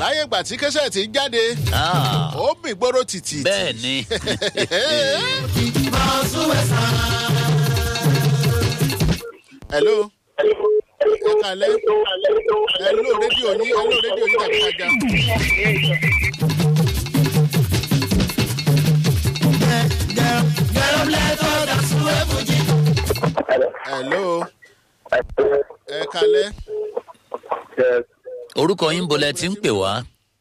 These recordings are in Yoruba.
láyé ìgbà tí kẹsẹ̀ ti jáde Ah, ó mì gbóró tìtì. bẹ́ẹ̀ ni hello ẹ kalẹ hello rédíò yín hello rédíò yín tàbí kájà. hello ẹ kalẹ orúkọ yín bolẹ̀ tí ń pè wá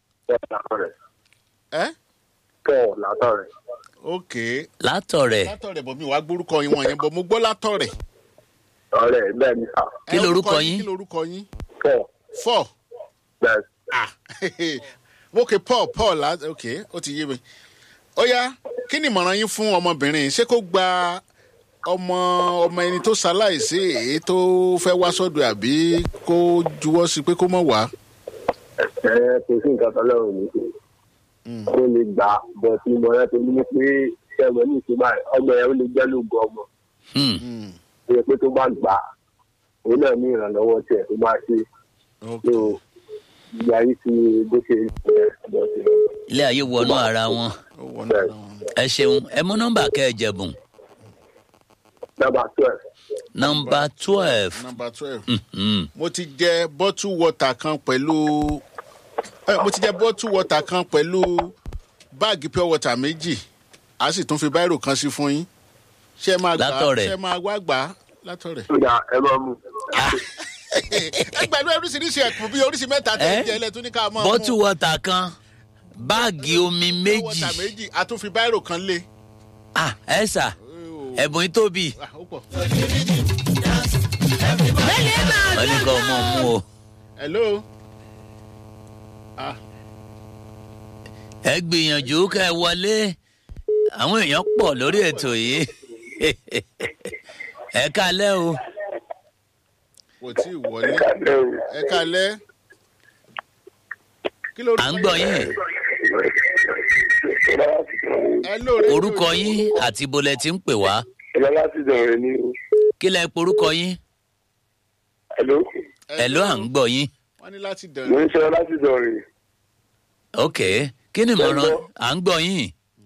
ẹ Paul látọ̀rẹ̀. ok látọ̀rẹ̀ látọ̀rẹ̀ bọ̀ mi wàá gbórúkọ yín wọ̀nyẹn bọ̀ mo gbọ́ látọ̀rẹ̀. ọ̀rẹ́ bẹ́ẹ̀ ni sà. Kí Ẹ, lorúkọ orúkọ yín? kí lorúkọ yín Paul four bẹ́ẹ̀ ah ok paul paul la ok ó ti yé mi ó yá kí ni ìmọ̀ràn yín fún ọmọbìnrin ṣé kó gba ọmọ ọmọ ẹni tó ṣaláìsí èyí tó fẹ́ wá sọ́dọ̀ àbí kó juwọ́ sí pé kó mọ̀ wá. ẹ kò sí nǹkan tó lọ́rùn ní kò ó lè gbà bọ̀ tí mo rẹ́ tó ní pé ẹ̀wọ̀n ní ìṣúná ọmọ yẹn ó lè jẹ́ lóògùn ọmọ Hmm, ó yẹ pé tó bá gbà á òun náà ní ìrànlọ́wọ́ tiẹ̀ tó máa ṣe ok tó ìgbà yìí ti bó ṣe ṣe ọ̀dọ̀ sí i. ilé ayé wọnú ara wọn ó wọnú ara wọn. ẹ ṣeun ẹ mú nọ́mbà kẹ́ ẹ jẹ̀bùn nọ́mbà twelve nọ́mbà twelve number twelve. Hmm, mo ti jẹ bottle water kan pẹ̀lú ẹ, mo ti jẹ bottle water kan pẹ̀lú báàgì pure water méjì a sì tún fi báírò kan sí fún yín ṣé ẹ máa gbà á Látọ̀rẹ̀. ṣé ẹ máa wá gbà á látọ̀rẹ̀. tó dà ẹ máa mú ẹ gbàgbé oríṣiríṣi ẹ̀kún bíi oríṣi mẹ́ta tẹ̀ Eh? ń jẹ́ ilẹ̀ tún ní ká máa bọ́tù wọ́tà kan báàgì omi pure méjì water méjì a tún fi báírò kan lé. ah ẹ sà ẹ̀bùn yìí tóbi Ah, ó pọ̀. wọ́n ní kọ́ ọmọ mú o hello. Ah, ẹ gbìyànjú kẹ́ ẹ wọlé àwọn èèyàn pọ̀ lórí ètò yìí ẹ kalẹ́ o kò tí ì wọlé kálẹ̀ o. ẹ kalẹ́. kí ló à ń gbọ́ yín hello rédíò orúkọ yín àti bolẹ̀ tí ń pè wá ìlọ láti dọ̀rẹ́ ní o. kí lẹ porúkọ yín hello ẹ ló à ń gbọ́ yín wọ́n ní láti mo dẹ̀rẹ̀. ń ṣe láti dọ̀rẹ́. ok kí ni ìmọ̀ràn à ń gbọ́ yín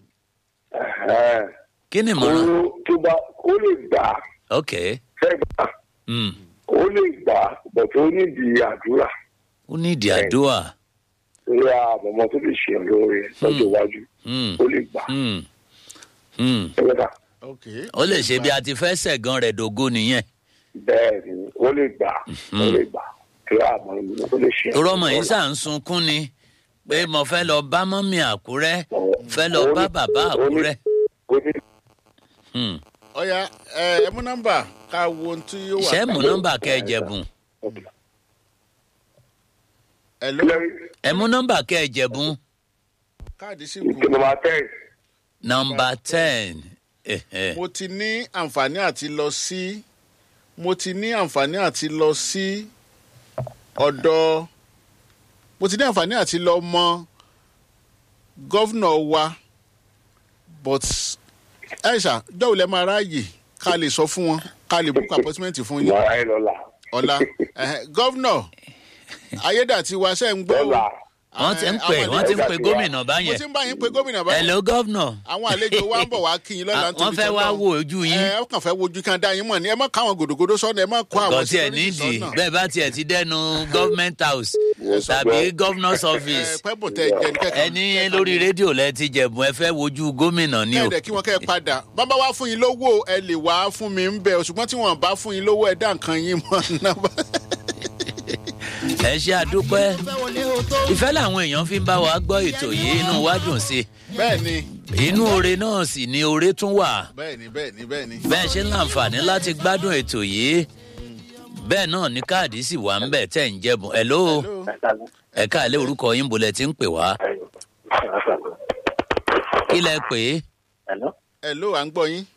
kí ni ìmọ̀ràn tó bá ó lè gbà á ok fẹ́ gbà á hmm. ó lè gbà á bọ̀ tó nídìí àdúrà ó ní ìdí àdúrà lórí àmọ̀mọ́ tó lè ṣe lóore lọ́jọ́ iwájú Hmm. ó lè gbà á Hmm. Hmm. ẹgbẹ́ta ok ó lè ṣe bí a ti fẹ́ sẹ̀gàn rẹ̀ dògo nìyẹn bẹ́ẹ̀ ni ó lè gbà á ó lè gbà á lórí àmọ̀mọ́ tó lè ṣe torọ́ ọmọ yìí sà ń sunkún ni pé mo fẹ́ lọ bá mọ́mí àkúrẹ́ fẹ́ lọ bá bàbá àkúrẹ́ ó ní Hmm. ọ̀ya ẹ ẹ mú nọ́mbà ká wo ohun tí yóò wà. ṣé mú nọ́mbà kẹ́ ẹ jẹ̀bùn hello ẹ mú nọ́mbà kẹ́ ẹ jẹ̀bùn káàdì sì kù. ìkíni máa tẹ̀ nọ́mbà ten Ẹ̀hẹ̀. mo ti ní àǹfààní àti lọ sí mo ti ní àǹfààní àti lọ sí ọ̀dọ̀ mo ti ní àǹfààní àti lọ mọ gọ́vnọ̀ wa but aisha dọ́wọ́ lẹ́ máa ráàyè ká lè sọ fún wọn ká lè book appointment fún yín máa ẹ lọ́la ọ̀la ẹ̀hẹ̀, gọ́vnọ̀ ayédàtiwa ṣe ń gbọ́ o. lọ́la wọ́n ti ń pè àwọn wọ́n ti ń àlejò pè wa. gómìnà mo báyẹn ti ń bá yín pe gómìnà báyìí hello governor àwọn àlejò wa ń bọ̀ wá kí yín lọ́la wọ́n fẹ́ wá wo ojú yín ẹ ọ kàn fẹ́ wojú kan dá yín mọ̀ ni ẹ má káwọn gòdògòdò sọ́nà ẹ má kó àwọn kò tiẹ̀ security nídìí sọ́nà. bẹ́ẹ̀ bá tiẹ̀ ti dẹnu government house tàbí governor's office ẹ pẹ́bù tẹ jẹ ní kẹ́kẹ́ ẹni lórí rédíò lẹ ti jẹ̀bùn ẹ fẹ́ wojú gómìnà ni o kẹ́ẹ̀dẹ̀ kí wọ́n kẹ́ ẹ padà bàbá wa fún yín lówó ẹ lè wá fún mi ń bẹ̀ ṣùgbọ́n tí wọ́n bá fún yín lówó ẹ dá nǹkan yín mọ́ náà. ẹ ṣe àdúpẹ́ ìfẹ́ làwọn èèyàn fi ń bá wa gbọ́ ètò yìí inú wa dùn sí bẹ́ẹ̀ ni i inú oore náà sì ni oore tún wà bẹ́ẹ̀ ni bẹ́ẹ̀ ni bẹ́ẹ̀ ni. bẹ́ẹ̀ ṣe ń láǹfààní láti gbádùn ètò yìí bẹ́ẹ̀ náà ní káàdì sì wà ń bẹ̀ tẹ̀ ń jẹ̀bùn ẹ̀ ló ẹ̀ka àlẹ́ orúkọ yín bolẹ̀ tí ń pè wá kí lẹ pè é ẹ ló à ń gbọ́ yín.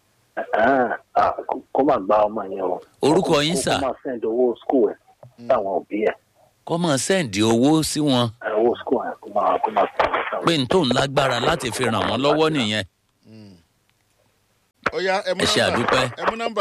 kó má gba ọmọ yẹn o. Orúkọ yín, sà? kó má send owó school ẹ̀ sáwọn òbí ẹ̀ kọ́ mọ̀ sẹ́ǹdì owó sí wọn ẹ̀, owó school ẹ̀ kó má kó má send ẹ̀ sáwọn. pé n tó ń lágbára láti fi ràn wọ́n lọ́wọ́ nìyẹn ó yá ẹ mú Ẹ ṣe nọ́mbà àdúpẹ́. ẹ mú nọ́mbà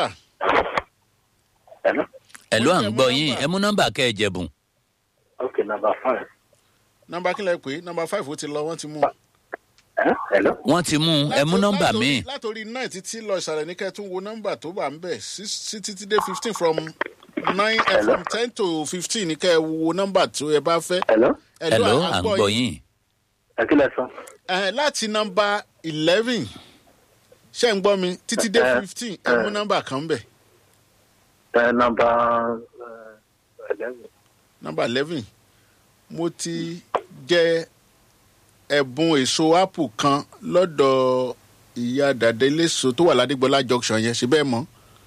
Hello? ẹ̀ ló à ń Ẹ mú gbọ́ nọ́mbà. yín ẹ mú nọ́mbà kẹ́ ẹ jẹ̀bùn okay number five nọmba kílẹ̀ pé nọmba five ó ti lọ wọ́n ti mú. ẹ hello. wọ́n ti mú un ẹ mú nọ́mbà Látòrí- míì látòrí nine títí lọ ìsàlẹ̀ ní kẹ́ ẹ tún wo nọ́mbà tó wà ń bẹ̀ sí sí títí dé fifteen from nine eh, from ten to fifteen ní kẹ́ ẹ wo nọ́mbà tó ẹ bá fẹ́. hello. hello à à ń ń gbọ́ gbọ́ yín. yín ẹ kí lẹ sọ. Eh, láti nọ́mbà eleven ṣé ń gbọ́ mi títí dé Eh, fifteen ẹ mú nọ́mbà kan bẹ̀ ẹ nọmba eleven. nọ́mbà eleven mo ti jẹ ẹ̀bùn èso apple kan lọ́dọ̀ ìyá dàdé léso tó wà ládégbọlá junction yẹn ṣe bẹ́ẹ̀ mọ́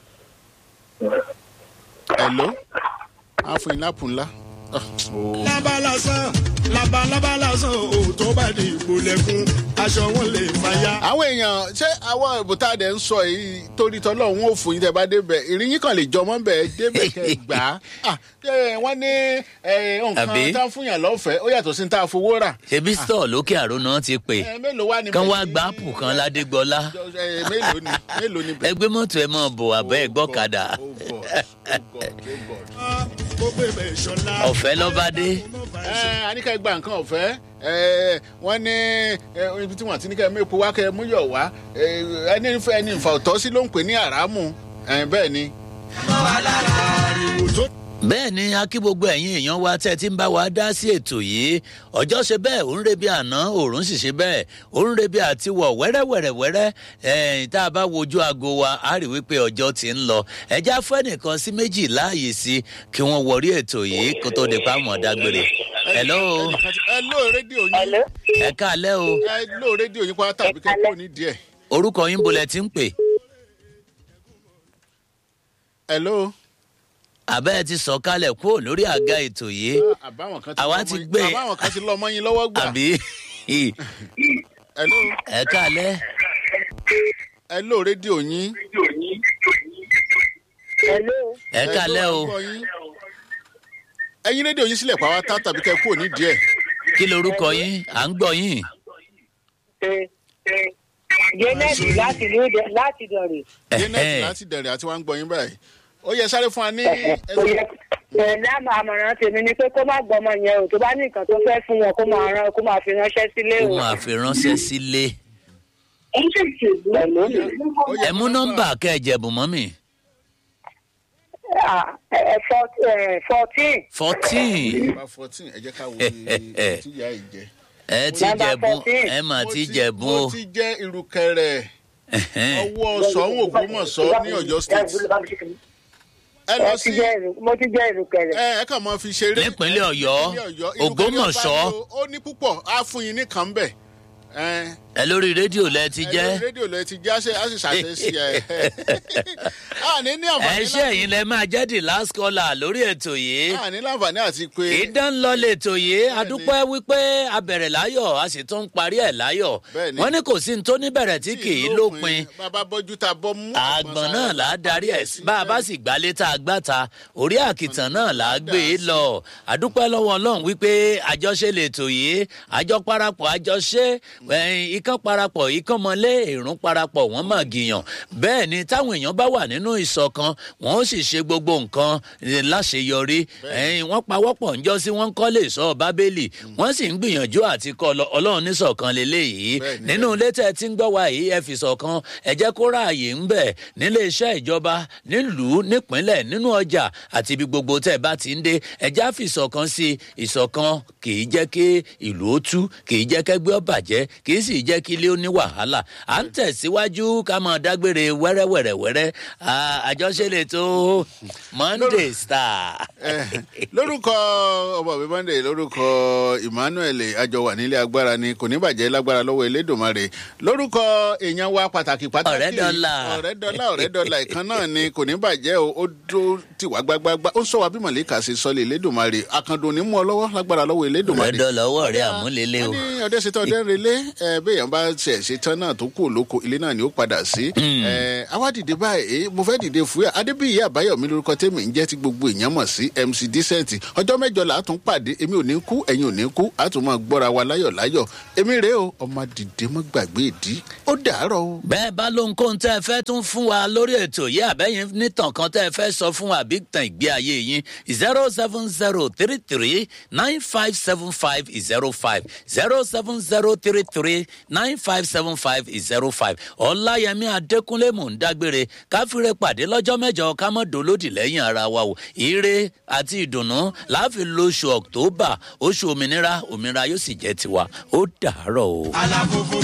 hello á fún yín lápò ńlá. Ah, oh. labalasán labalábálásán ò tó bá di ìgbòlẹ́kùn aṣọ wọn lè fàya. àwọn èèyàn ṣé àwọn ìbùtá dẹ̀ ń sọ yìí torí tọ́lọ́ òun ò fún yín tẹ́ bá débẹ̀ ìrìyìn kan lè jọmọ́ bẹ̀ débẹ̀ kẹ́ ẹ gbà á Ah, eh, wọ́n ní eh, Àbí? nǹkan tá a fún yàn lọ́fẹ̀ẹ́ ó yàtọ̀ sí ní tá a fowó rà. ṣebí stọọ lókè àrò náà ti pè Eh, mélòó wá ni kán wá bẹ́ẹ̀ gba ni- ápù kan ládégbọlá Eh, mélòó ni mélòó ni bẹ́ẹ̀. ẹgbẹ mọtò ẹ mọ bò àbẹ ẹgbọkadà Oh God, oh God, oh God. ó pè bẹ́ẹ̀ ṣọlá. ọfẹ lọbadé ẹ aníkà gba nǹkan ọ̀fẹ́ ẹ wọ́n ní ẹ, ibi tí wọ́n ti ní kẹ́ mẹ́po wá kẹ́ mú yọ̀ wá ẹ, ẹni fẹ́ ẹni ìfà ọ̀tọ́ sí ló ń pè ní àràmù ẹ, bẹ́ẹ̀ ni. ariwo tó bẹ́ẹ̀ ni a kí gbogbo ẹ̀yin èèyàn wa tẹ́ ẹ ti ń bá wa dá sí ètò yìí ọjọ́ ṣe bẹ́ẹ̀ ò ń rebi àná òòrùn sì ṣe bẹ́ẹ̀ ò ń rebi àti wọ̀ wẹ́rẹ́wẹ́rẹ́wẹ́rẹ́ ẹ̀ẹ́n tá a bá wojú aago wa a rí wípé ọjọ́ ti ń lọ ẹja fún ẹnìkan sí méjì láàyè sí kí wọ́n wọrí ètò yìí kó tó di pa mọ̀ dágbére. hello Ẹnìkan ti- ẹ ló rédíò yín Hello. ẹ káalẹ́ o ẹ ló rédíò yín pátá tàbí kẹ́ kúrò ní díẹ̀. orúkọ yín bolẹ̀ ti ń pè ẹ ló. àbẹ́ ẹ ti sọ kálẹ̀ kúrò lórí àga ètò yìí àbáwọn kan ti Àwa lọ ti mọ́ yín- gbé- àbáwọn kan ti lọ mọ́ yín lọ́wọ́ gbà. àbí ẹ ló ẹ káalẹ́ ẹ ló rédíò yín. Hello. ẹ káalẹ́ ló, o à ń gbọ́ yín. ẹyin rédíò yín sílẹ̀ pàwátá tàbí kẹ́ kúrò ní díẹ̀. kí lorúkọ yín à ń gbọ́ yín. Janet láti ìlú Ìdẹ- láti Ìdọ̀rẹ̀. janet Ẹ̀hẹ́n. láti dẹ̀rẹ̀ àti wá ń gbọ́ yín báyìí. ó yẹ sáré fún wa ní. Kò yẹ pẹ̀lú àmọ̀ àmọ̀ràn tèmi ni pé kó má gbọ́mọ yẹn o tó bá ní nǹkan tó fẹ́ fún wọn kó máa rán kó máa fi ránṣẹ́ sílé ó o. máa fi ránṣẹ́ sílé. Pẹ̀lú Ó yẹ ẹ mú nọ́mbà kẹ́ẹ̀jẹ̀bù mọ́ mi. Ah, ẹ, fort- ẹ, fourteen. fourteen nọmba fourteen ẹ jẹ́ ká wo iye tí ìyá yìí jẹ. ẹ ti Nọ́mbà jẹ̀bù 14. ẹ mà Mo ti jẹ̀bù mo o. ti jẹ́ irukẹrẹ Ẹ̀hẹ́n. ọwọ́ sọ̀hún ògbómọ̀ṣọ́ ní ọ̀yọ́ state. ẹ lọ Mo ti sí jẹ́ ìrù- mo ti jẹ́ ìrùkẹ̀rẹ̀. ẹ ẹ kàn máa fi ṣeré. Nípínlẹ̀ Ọ̀yọ́, Nípínlẹ̀ Ọ̀yọ́, irukẹrẹ Ògbómọ̀ṣọ́. ọba ni o, ó ní púpọ̀ á fún yín ní kàn bẹ̀. ẹ ẹ lórí rédíò lẹ ti ẹ lórí jẹ́. rédíò lẹ ti já ṣe á sì ṣàṣẹ sí ẹ. a ní ní ẹ àǹfààní ṣe ẹ̀yin lẹ máa jẹ́ the last caller lórí ètò yìí. a ní láǹfààní àti pé. ìdánlọ́lẹ̀ ètò yìí adúpẹ́ wípé a bẹ̀rẹ̀ láyọ̀ a sì tún parí ẹ̀ láyọ̀. Bẹ́ẹ̀ni. wọ́n ní kò sí ní tó níbẹ̀rẹ̀ tí kì í lópin. bàbá bọ́jú ta bọ́ mú. àgbọ̀n náà là á darí ẹ̀ sí bá a bá sì gbálé tá a gbá ta orí àkìtàn náà là á gbé e lọ àdúpẹ́ lọ́wọ́ ọlọ́run wípé àjọṣe lètò yìí àjọ parapọ̀ àjọṣe ẹ̀yìn ikán parapọ̀ ikán mọ́lé èrún parapọ̀ wọ́n mà gìyàn bẹ́ẹ̀ ni táwọn èèyàn bá wà nínú ìṣọ̀kan wọ́n ó sì ṣe gbogbo nǹkan eh, láṣeyọrí ẹ̀yìn wọ́n pawọ́pọ̀ ńjọ́ sí wọ́n ń kọ́lé ìṣọ́ bábélì wọ́n sì ń gbìyànjú àti kọ́ lọ ọlọ́run níṣọ̀kan lélẹ́yìí Bẹ́ẹ̀ni. nínú ilé tẹ́ ẹ ti ń gbọ́ wa yìí ẹ fi ṣọ̀kan ẹ jẹ́ kó ráàyè ń bẹ̀ nílé iṣẹ́ ìjọba nílùú nípínlẹ̀ nínú ọjà àti ibi gbogbo tẹ́ ẹ bá ti ń dé ẹ já fi ìṣọ̀kan sí i ìṣọ̀kan kì í jẹ́ kí ìlú ó tú kì í jẹ́ kẹ́gbẹ́ ó bàjẹ́ kì í sì jẹ́ kí ilé ó ní wàhálà à ń tẹ̀síwájú ká máa dágbére wẹ́rẹ́wẹ́rẹ́wẹ́rẹ́ À, àjọṣe lè tó monday star. Eh, lórúkọ ọmọ mi monday lórúkọ emmanuel àjọ wà nílé agbára ni kò ní bàjẹ́ lágbára lọ́wọ́ elédùnmarè lórúkọ èèyàn wa pàtàkì pàtàkì Ọ̀rẹ́ dọ́là. ọ̀rẹ́ dọ́là ọ̀rẹ́ dọ́là ìkan náà ni kò ní bàjẹ́ o ó dó tiwa gbágbágbá ó sọ wa bí mọ̀lẹ́kà ṣe sọlẹ̀ elédùnmarè àkàndùn ní mú ọ lọ́wọ́ lágbára lọ́wọ́ elédùnmarè. ọ̀rẹ́dọ̀ lọ́wọ́ rẹ̀ àmúlélẹ́ o. wọ́n ní ọdẹ ṣetán ọdẹ ń relé ẹ bẹ́ẹ̀ téèyàn bá ṣe ṣe tán náà tó kú olóko ilé náà ni ó padà sí. ẹ àwa dìde báyìí mo fẹ́ dìde fúyà adébíyí àbáyọ̀mí lórúkọ tèmi ń jẹ́ tí gbogbo èèyàn mọ̀ sí mc decent ọjọ́ mẹ́jọ là á tún pàdé èmi ò ní kú ẹ̀yin ò ní kú á tún máa gbọ́ra wa láyọ̀ láyọ̀ èmi rèé o ọmọ dìde mọ́ gbàgbé ìdí ó dàárọ̀ o. bẹ́ẹ̀ bá lóhunkóhun tẹ́ ẹ fẹ́ tún fún wa lórí ètò yìí àbẹ́yìn nítàn kan tẹ́ ẹ fẹ́ sọ fún wa àbí tàn ìgbé ayé yín zero seven zero three three nine five seven five zero five zero seven zero three three nine five seven five zero five ọláyẹmí adékúnlé mò ń dágbére káfíńrẹ́ pàdé lọ́jọ́ mẹ́jọ ká mọ́ dolódì lẹ́yìn ara wa o ire àti ìdùnnú láàfin lóṣù october oṣù òmìnira òmìnira yóò sì jẹ́ tiwa ó dàárọ̀ o. aláfófó